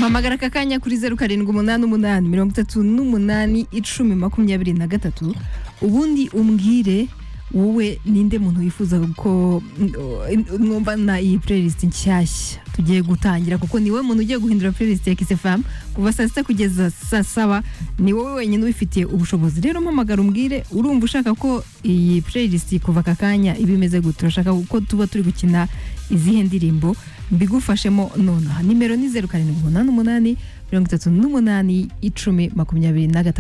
hamagara aka kanya kuri zeru karindwi umunani umunani mirongo itatu n'umunani icumi makumyabiri na gatatu ubundi umbwire wowe ninde muntu wifuza ko mwumvana iyi playlist nshyashya tugiye gutangira kuko ni wowe muntu ugiye guhindura playlist ya kisefamu kuva saa sita kugeza saa saba ni wowe wenyine ubifitiye ubushobozi rero mpamagara umbwire urumva ushaka ko iyi playlist kuva aka kanya iba imeze gute turashaka ko tuba turi gukina izihe ndirimbo mbigufashemo nonaha nimero ni zeru karindwi umunani umunani mirongo itatu n'umunani icumi makumyabiri na gatatu